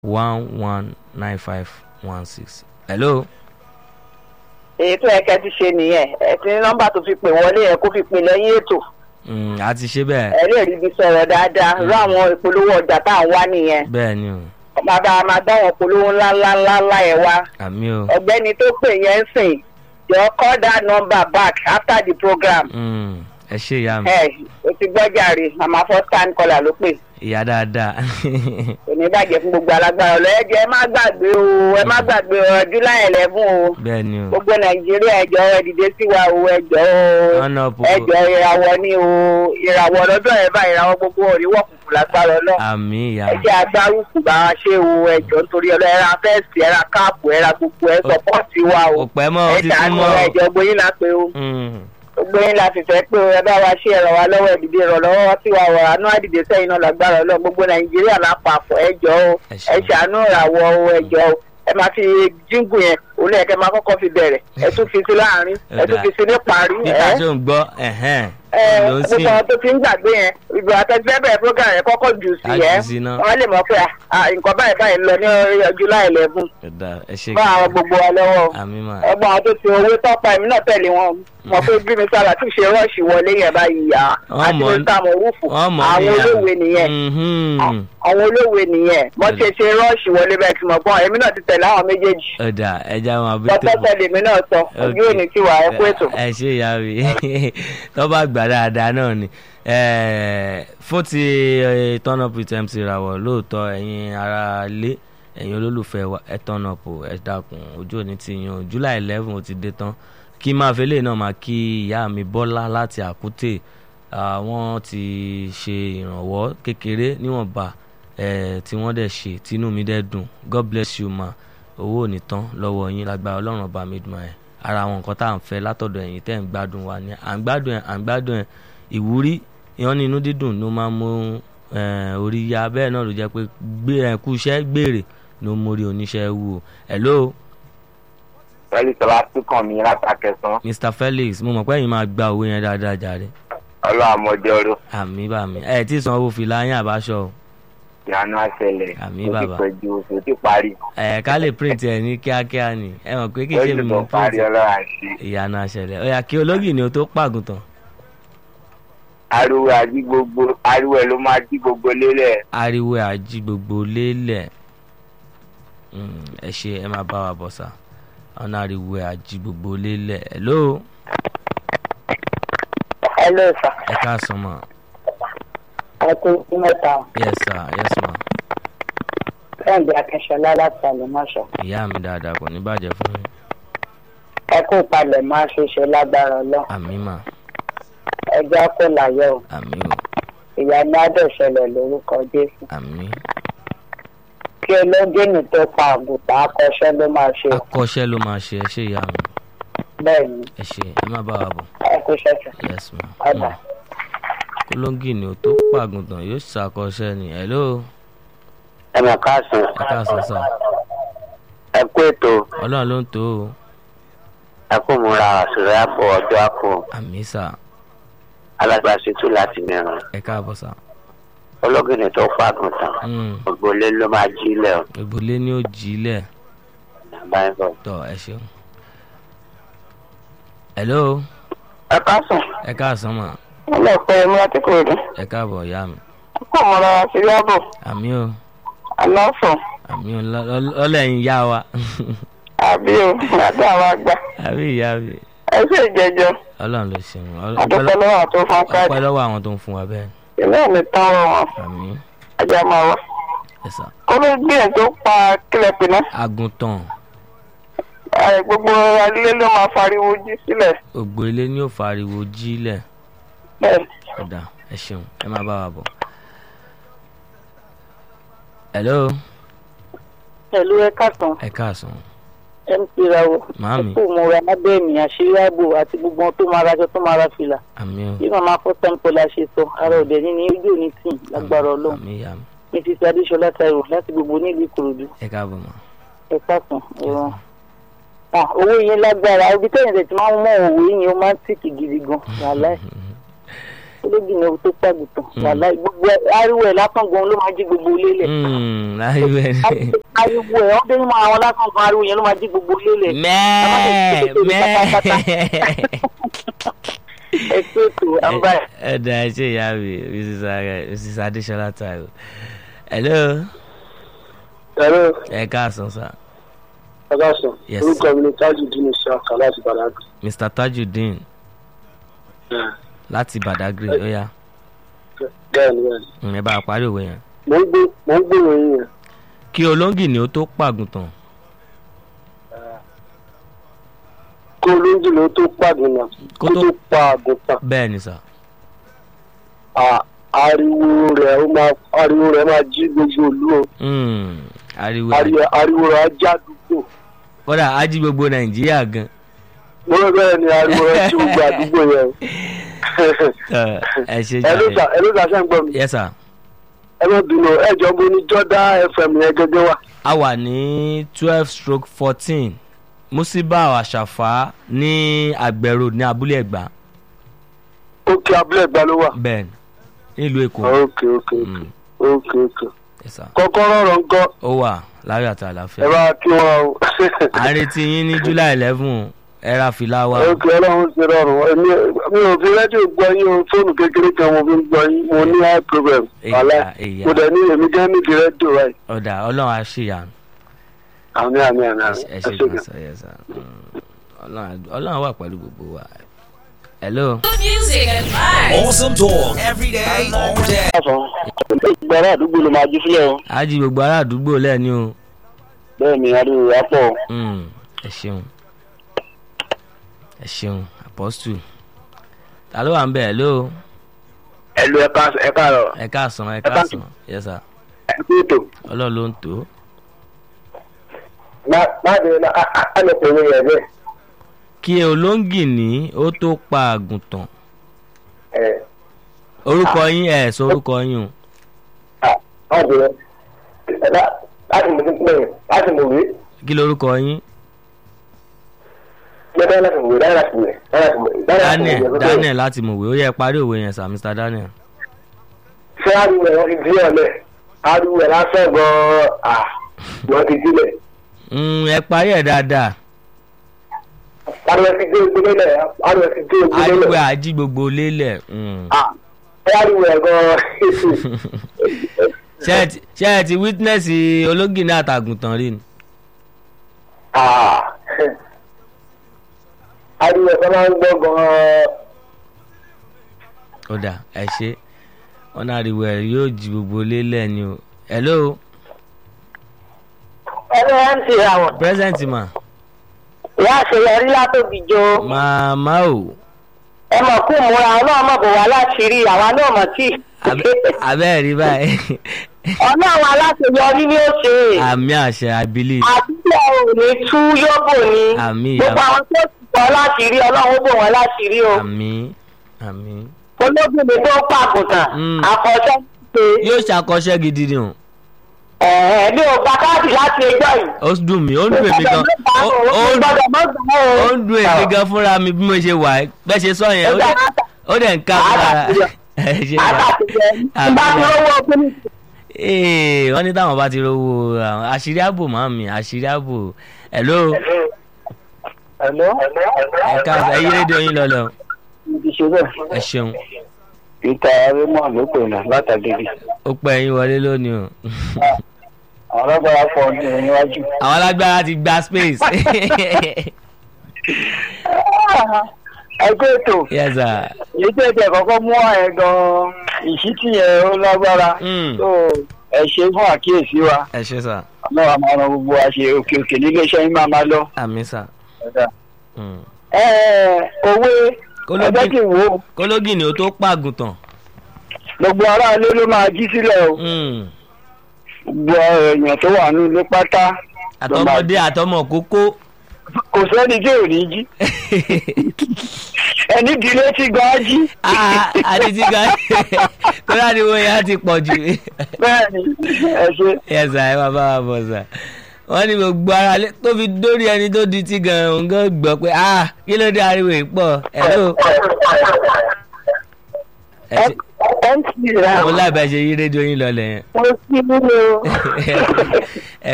one one nine five one six. hello. èyí tó yẹ kẹ́ ti ṣe nìyẹn ẹ ti ní nọ́mbà tó fi pè wọlé yẹn kó fi pè lẹ́yìn ètò Mm, a ti ṣe bẹ́ẹ̀ ẹ lè rí ibi sọ̀rọ̀ dáadáa rú àwọn ìpolówó ọjà tá à ń wá nìyẹn bẹ́ẹ̀ ni o bàbá máa dá àwọn ìpolówó ńláńláńlá yẹn wá àmì o ọ̀gbẹ́ni tó pè yẹn ń sìn jọ call that number back after the program Mm, ẹ ṣe ìyá mi ẹ o ti gbọ́jà rè màmá first time caller ló pè ìyá dáadáa kò ní bàjẹ́ fún gbogbo alágbára ọ̀lọ́ ẹ jẹ́ ẹ má gbàgbé o ẹ má gbàgbé o july eleven o bẹ́ẹ̀ ni o gbogbo nàìjíríà ẹjọ ẹ dìde sí wa o ẹjọ o ọ̀nà òpópó ẹjọ ìràwọ̀ ni o ìràwọ̀ lọ́dọ̀ ẹ bá ìràwọ̀ gbogbo òríwọ̀ kùkù lágbára ọlọ́ àmì ìyá ẹ jẹ́ agbárùkù bá wa ṣe o ẹjọ nítorí ọlọ́ ẹ ra fẹ́ẹ̀sì ẹ ra káàpù ẹ ra gbogbo ẹ sọpọ́ọ̀tì wa o kò pẹ́ mọ́ ó ẹ ti ṣàánú tún mọ́ ẹjọ gbóyin la pé o Mm, gbóyin la fi fẹ́ pé o ẹ bá wa ṣe ẹ̀rọ wa lọ́wọ́ ìdìde ìrànlọ́wọ́ sí wa wọ̀ àánú àdìde sẹ́yìn náà lágbára ọlọ́ gbogbo nàìjíríà lápapọ̀ ẹjọ o ẹ ẹ ṣeun. ṣàánú ìràwọ̀ o ẹjọ o ẹ máa fi jíǹgù yẹn olú ẹ̀kẹ́ máa kọ́kọ́ fi bẹ̀rẹ̀ ẹ tún fi sí láàrin ẹ tún fi sí ní parí níta ẹ tó ń gbọ́ ẹ̀hẹ́n ẹ ló ń sìn gbogbo àwọn tó ti ń gbàgbé yẹn ìgbà àtẹ̀sífẹ́ bẹ̀rẹ̀ program yẹn kọ́kọ́ jù sí Á ẹ jù sí náà. wọ́n lè mọ̀ pé à, nǹkan báyìí báyìí ń lọ ní july eleven ẹ̀dá ẹ ṣe bá àwọn gbogbo wa lọ́wọ́ àmì mà ẹgbọ́n àwọn tó ti owó tọ́pa èmi náà tẹ̀lé wọn mọ̀ pé bí mi sábà tún ṣe rọ́ọ̀ṣì wọlé yẹn báyìí yá Wọ́n àti mọ̀- mi sá mọ̀ rúfù wọ́n mọ̀ àwọn níyà. olóòwe nìyẹn Mhm. àwọn olóòwe nìyẹn wọ́n ṣe ṣe rọ́ọ̀ṣì wọlé bẹ́ẹ̀ tí mo gbọ́n èmi náà ti tẹ̀lé àwọn méjèèjì ẹ̀dá ẹja wọn àbí lọ́tọ́ tẹ̀lé mi náà sọ ojú òní tí wà ẹ kú ètò. ẹ ṣe ìyá mi tó bá gbà dáadáa náà ni Eh, fún ti eh, turn up with mc rawọ lóòótọ́ ẹ̀yin ará ilé ẹ̀yin olólùfẹ́ wa ẹ turn up o, ẹ dákun ojú òní ti yan o. july eleven ó ti dé tán kí máa fi eléyìí náà máa kí ìyá mi bọ́lá láti àkútè àwọn ti ṣe ìrànwọ́ kékeré níwọ̀nba eh, tí wọ́n dẹ̀ ṣe tínú mi dẹ̀ dùn god bless you ma owó ò ní tán lọ́wọ́ yín lágbára ọlọ́run ọba mi dùn ẹ̀ ara àwọn nǹkan tá à ń fẹ́ látọ̀dọ̀ ẹ̀yin tẹ́ ń gbádùn wa ni à ń gbádùn ẹ̀ à ń gbádùn ẹ̀ ìwúrí ìyọ́n ní inú dídùn ló máa ń mú eh, orí ya bẹ́ẹ̀ náà ló jẹ́ pé gbé ẹ̀ kú iṣẹ́ gbèrè ló mórí oníṣẹ́ wù o hello pẹ̀lú ìtọ́lá tó kàn mí látàkẹ́sán mr felix mo mọ̀ pé ẹ̀yin máa gba owó yẹn dáadáa jàre ọlọ́àmọdé ọdún àmì bàmí ẹ̀ tí sanwó fìlà yín àbáṣọ o ìyanu àṣẹlẹ̀ Àmì ó ti bàbá. pẹ̀jù oṣù tí parí ẹ̀ ká lè print ẹ̀ ní kíákíá ni ẹ mọ̀ pé kì í ṣe mi oṣù mọ̀ tó parí print ọlọ́run àṣẹ ìyanu àṣẹlẹ̀ ó yá kí ológì ni o tó pàgùntàn ariwo àjí gbogbo ariwo ẹ̀ ló máa jí gbogbo lélẹ̀ ariwo àjí gbogbo lélẹ̀ Mm, ẹ ṣe ẹ máa bá wa bọ̀ sá ọ̀nà ariwo àjí gbogbo lélẹ̀ hello ẹ ló sà ẹ káàsán mọ̀ ẹ kú sí mẹ́ta yes sir yes ma fẹ́ǹdì akínṣọlá láti àlùmọ́ṣọ ìyá mi dáadáa kò ní bàjẹ́ fún yín ẹ kú palẹ̀ máa ṣe ṣe lágbára ọlọ́ àmì mà ẹjọ́ kò láyọ̀ o àmì o ìyá ní adẹ̀ṣẹlẹ̀ lórúkọ jésù àmì kí olóńgìnì tó pa àgùntàn akọ́ṣẹ́ ló máa ṣe o. akọ́ṣẹ́ ló máa ṣe ẹ ṣe ìyá mi bẹ́ẹ̀ ni ẹ ṣe ẹ má bá wa bọ̀ ẹ kú ṣẹ̀ṣẹ̀ yes ma ọ̀dà. kólóńgì ni o tó pàgùntàn yóò ṣàkọsẹ́ ni hello ẹ mọ̀ káàsán ẹ káàsán sá ẹ kú ètò ọlọ́run ló ń tó o ẹ kú múra àṣùrẹ́ àpò ọjọ́ àpò àmì sá alágbàṣetú láti mẹ́rin ẹ káàbọ̀ sá ológìnì tó pàgùn tán Mm, gbogbo ilé ló máa jí lẹ̀ ọ́ ìgbòlé ní òjìlẹ̀ báyìí bọ̀. tọ́ ẹ ṣeun hello ẹ káàsán ẹ káàsán mà ọlọ́pàá ẹ̀mí àti kòròdú ẹ káàbọ̀ ìyá mi kò mọ̀ra àṣírí ààbò àmì o aláfọ̀ àmì o lọ- lọ- ọlẹ́yin yá wa àbí o àti àwọn àgbà àbí ìyá mi ẹ sì jẹjọ ọlọ́run ló ṣeun Ọl- àdúpẹ́ lọ́wọ́ àti fún káàdì ọpẹ́ lọ́wọ́ àwọn tó ń fún wa bẹ́ẹ̀ ìlú ẹ̀ ní tán wọn àmì ajá máa wá. ẹ sá kó ló gbìyànjú tó pa kílẹ̀ pé náà àgùntàn ẹ, gbogbo alẹ́ ló máa fariwo jí sílẹ̀ ògbó ilé ní òfò ariwo jílẹ̀ bẹ́ẹ̀ ọ̀dà ẹ ṣeun ẹ máa bá wa bọ̀. hello pẹ̀lú ẹ káàtàn ẹ káàsán mc rawo màámi kò múra lábẹ́ èmi àṣírí ààbò àti gbogbo ohun tó máa raṣọ tó máa ra fìlà àmì o bí màmá fọ́ tẹ́ńpọ̀lá ṣe sọ ara òde ní ní ojú òní tì lágbára ọlọ́run àmì ìyá mi mrs adéṣọlá taiwo láti gbogbo nílùú ìkòròdú ẹ káàbọ̀ mọ́ ẹ káàtàn ẹ̀rọ. owó yẹn lágbára ibi tẹ́yìn tẹ̀ tí máa ń mọ òwe yẹn ó máa ń tìkì gidi gan wàhálà ẹ̀. olóògì ni o tó pàgùtàn Mm. wàhálà gbogbo ẹ ariwo ẹ lásán gan ló máa jí gbogbo ilé lẹ Mm, ariwo ẹ ní. ariwo ẹ ọdún ní àwọn lásán gan ariwo yẹn ló máa jí gbogbo ilé lẹ mẹ́ẹ̀ mẹ́ẹ̀. ẹ tó ètò àǹbá ẹ. ẹ dá ẹ ṣe ìyá mi mrs Are- mrs adesola taiwo. hello ẹ̀rọ ẹ káàsán sá ọgásùn Yes. orúkọ mi ni tajudeen ṣáka láti bàdágì. mr tajudeen láti badagry ó yá bẹ́ẹ̀ ni bẹ́ẹ̀ ni Mm, ẹ bá a parí òwe yẹn. mò ń gbé mò ń gbèrò yín yẹn kí olóńgì ni ó tó pàgùntàn kó olóńjì ló tó pàdùnà Kó kó tó- tó pa àgùntàn bẹ́ẹ̀ ni sà. à- ariwo rẹ̀ ó máa ariwo rẹ̀ máa jí gbogbo ìlú o Mm, ariwo ẹ Ari- ariwo rẹ̀ á já àdúgbò kódà á jí gbogbo nàìjíríà gan. mo rò bẹ́ẹ̀ ni ariwo rẹ̀ jí gbogbo àdúgbò yẹn o. Ẹ, ẹ ṣe ẹ ló sà jáde. ẹ ló sà ṣe ń gbọ́ mi yes sir. ẹ má bínú ẹ jọ bo ní jọ́dá fm yẹn gẹ́gẹ́ wà. a wà ní twelve stroke fourteen musiba àṣàfà ní àgbẹ̀rò ní abúlé ẹ̀gbá ókè abúlé ẹ̀gbá ló wà. bẹ́ẹ̀ ni nílùú èkó. ókè ókè Mm, ókè ókè. yes sir. kọ́kọ́rọ́ rọ̀ ń kọ́ ó wà láyọ̀ àti ẹ àlàáfíà. bá kí wọn o. à ń retí yín ní july eleven ẹ ra fìlà wa. ókè ọlọ́run ṣe rọrùn èmi mi ò fi rédíò gbọ́ yín o fóònù kékeré kan mo fi ń gbọ́ yín mo ní high problem Èyà, wàhálà èyà. mo dẹ̀ ní èmi gán nídìí rédíò báyìí. ọ̀dà ọlọ́run á ṣèyà àmì àmì àmì àmì ẹ ẹ ṣe ṣe gan gan. sọ yẹ sá ọlọ́run ọlọ́run wà pẹ̀lú gbogbo wa. hello. Good music and vibes. Awesome talk every day, all day. gbàrà àdúgbò ló máa jí sílẹ̀ o á jí gbogbo ará àdúgbò lẹ́ni o. bẹ́ẹ̀ ni ariwo rẹ̀ á pọ̀ o. Mm, ẹ ṣeun ẹ ṣeun apostle ta ló wà ń bẹ̀ hello ẹ̀lú ẹ̀ka ẹ̀ka rọ̀ ẹ káàsán ẹ káàsán. káàsán yes sir ẹ̀kú ètò ọlọ́run ló ń tó má bẹ̀rẹ̀ náà á lè pè mí rẹ̀ bẹ́ẹ̀. kí olóńgì ní ó tó pa àgùntàn ẹ̀ orúkọ yín ẹ sọ orúkọ yín o má bẹ̀rẹ̀ ẹ̀dá láti mọ̀ sí pé láti mọ̀ wí kí lorúkọ yín gbẹ́dẹ́ láti mọ̀ wí dáná láti mọ̀ láti mọ̀ daniel daniel láti mọ̀wé ó yẹ parí òwe yẹn sir mr daniel ṣé ariwo ẹ̀ wọ́n ti dí ọ̀lẹ̀ ariwo ẹ̀ lásán gan-an à wọ́n ti dílẹ̀ Mm, ẹ parí ẹ̀ dáadáa ariwo ẹ̀ ti dé ogun lélẹ̀ ariwo ẹ̀ ti dé ogun ariwo lélẹ̀ àjí gbogbo lélẹ̀ mm. à ṣé ariwo ẹ̀ gan-an ṣé ẹ ti- ṣé ẹ ti witness olóńgì ní àtàgùntàn rí ni à ariwo ẹ̀ kan máa ń gbọ́ gan-an ó dà ẹ ṣe wọn náà ariwo ẹ yóò jí gbogbo lélẹ̀ ni o hello ẹni ẹ ń ti ra wọn present ma ìyá àṣeyọrí látòbí jo màmá o ẹ mọ̀ kú múra ọlọ́run mọ̀ bò wá láti rí àwa náà mọ̀ tí. abẹ́ẹ̀ rí báyìí ọlọ́run aláṣeyọrí ni ó ṣe àmì àṣẹ i believe àdúgbò ò ní tú yóbò ni Àmín, gbogbo àmín. àwọn tó ti bọ́ láti rí ọlọ́run ó bò wọ́n láti rí o àmì àmì olóbìnrin tó pàgùntàn Mm. àkọsẹ́ ṣe yóò ṣàkọsẹ́ gidi ni o ẹ̀ẹ́ bí o gba káàdì láti ẹjọ́ yìí. ó dùn mí ó ń dùn èmi gan ó ó ń gbọ́dọ̀ mọ́ gbà ó. ó ń dùn èmi gan fúnra mi bí mo ṣe wà ẹ́ bẹ́ẹ̀ ṣe sọ yẹn ó dẹ̀ ó dẹ̀ ń ká mi lára ẹ ṣe wà àtàtìjẹ nígbà tí ó wọ́ kíní. ee wọ́n ní táwọn bá ti rówó àwọn àṣírí ààbò máa mi àṣírí ààbò hello ẹ̀lọ́ ẹ káàsán ẹ yí rédíò yín lọlẹ o ibi ṣe bẹ́ẹ̀. ẹ ṣeun peter raymond ló pè náà látàgédé ó pẹ́ yín wọlé lónìí o àwọn ọlọ́gbàrá pọ̀ ní níwájú. àwọn alágbára ti gba space ẹgbẹ́ ètò yes sir èyí tẹ̀ tẹ̀ kọ́kọ́ mú ẹ̀ gan-an ìṣítí yẹn ó lágbára Mm. tó ẹ ṣe fún àkíyèsí wa ẹ ṣe sà ọlọ́wà máa ran gbogbo wa ṣe òkè òkè nílé iṣẹ́ yín máa máa lọ. àmì sà Mm. ẹ òwe Kólógì- ẹgbẹ́ kì í wo kólógì ni ó tó pàgùntàn gbogbo aráalé ló máa jí sílẹ̀ o Mm. gbogbo èèyàn tó wà ní ilé pátá ló máa àtọmọdé àtọmọ kókó kò sẹ́ni tí ò ní jí ẹni dìlé tí gan á jí Ah, àti tí ga tó láti wo yẹn á ti pọ̀ jù bẹ́ẹ̀ ni ẹ ṣe. yes sir ẹ máa bá wa bọ̀ sà wọ́n ní gbogbo ara lé tó fi dórí ẹni tó di tí gan òun gan gbọ́ pé ah kí ló dé ariwo yìí pọ̀ hello ẹ ẹ ṣe ẹ ń sì ra mo láì bá ṣe yí rédíò yín lọlẹ̀ yẹn mo sí nínú. ẹ